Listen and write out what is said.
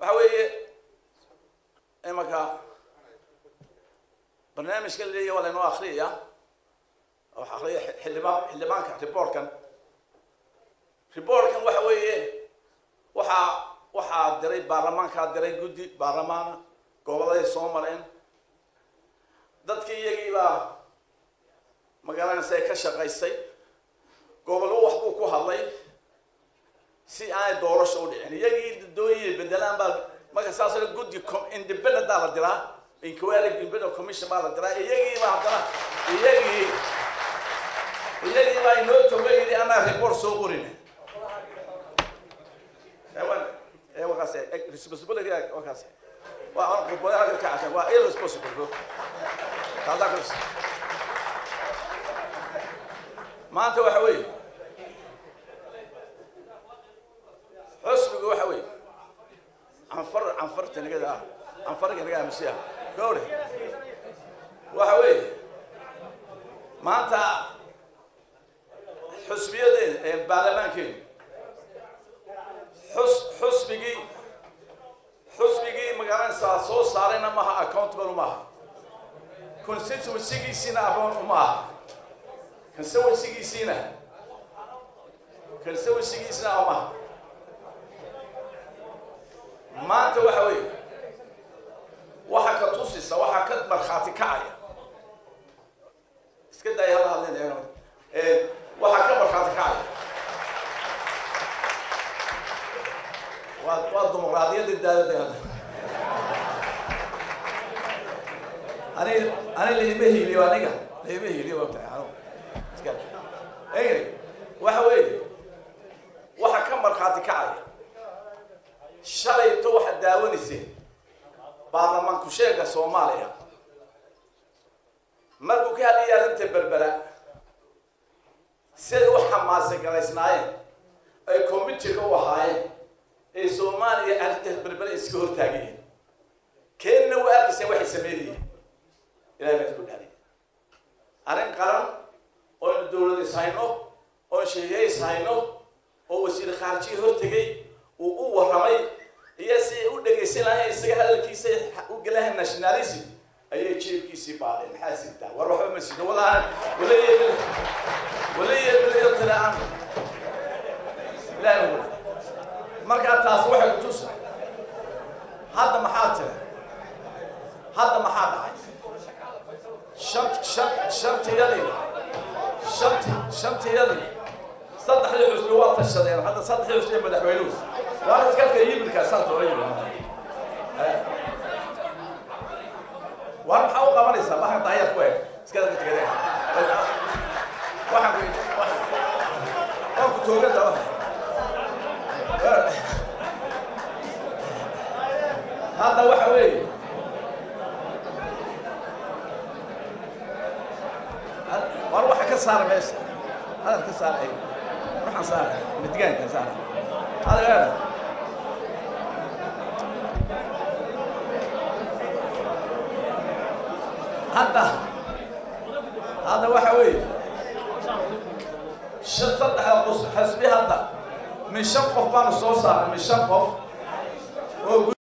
waxa weeye imanka barnaamijka laleeyahy waa laynoo akriyaya wax akriya xildhibaan xildhibaanka reportkan reportkan waxa weeye waxaa waxaa diray baarlamaankaa diray guddi baarlamaana gobolladay soo mareen dadkii iyagii baa magaranaysa ka shaqaysay gobollo wax buu ku hadlay si aanay doorasho u dhicin iyagii dooyiya bedelaan baa marka saas guddi independent baa la diraa inquiry independent commission baa la diraa iyagii baa haddana iyagii iyagii baa inoo toga yidhi anaa report soo qorin wakaas responsibility wakaas waa qodbooyaha ka kacsan waa irresponsible bro kaasaa kus maanta waxa weeye xusbigu waxa weeye canfar canfarta nagada ah canfarga naga aamusiya gawre waxa weeye maanta xusbiyadeena ee baarlamaankeenu xus xusbigii xusbigii magaalanaysaa soo saarayna maaha accountable maaha constituencygiisiina aboon uma aha constituencygiisiina constituencygiisina umaha maanta waxa weeye waxa ka tusisa waxaa ka markhaati kacaya iska daaya hala hadlin waxaa ka markhaati kacaya waa waa dimuqraadiyadda daadada ani ani laima hiiliyo aniga laima hiiliyo waa tahay anu iska anyway waxa weeye waxa ka markhaati kacaya shalayto waxaad daawanayseen baarlamaanku sheega soomaaliya markuu ka hadlaya arrinta berbera siday u xamaasa galaysnaayeen ay committiga u ahaayeen ee soomaaliya arrintaas berbera iska hortaagayeen keenna waa arkayseen waxay sameynayeen ilahay baa isku dhaaliy arrin qaran ooynu dawlad is hayno oon sheeye is hayno oo wasiir khaarjiyi hortegay uu u warramay iyo si ay u dhegaysan lahayn isaga hadalkiisa u galahayn nationalism ayay jeebkiisii baadeen maxaa sirtaa war waxba ma sino walahan walaye walaye walayo tilaan ilahay ma markaa taas waxay ku tusa hadda maxaa tira hadda maxaa dhacay shan shan shantiyadii shanti shantiyadii saddexdii xusbi waa tashadeen hadda saddexdii xusbi madaxweynuhu waa iskadka yimirkaa saas loola yimi war maxaa u qabanaysaa waxaan daayar ku eg iskadka tegade waxaan ku waan ku toogan daba hadda waxa weeye war waxa ka saara meesha hadal ka saara ay waxaan saara midgaanka saara hadal hadda hadda waxa weeye shan saddexda qus xasbi hadda min shan qof baanu soo saaray min shan qof oo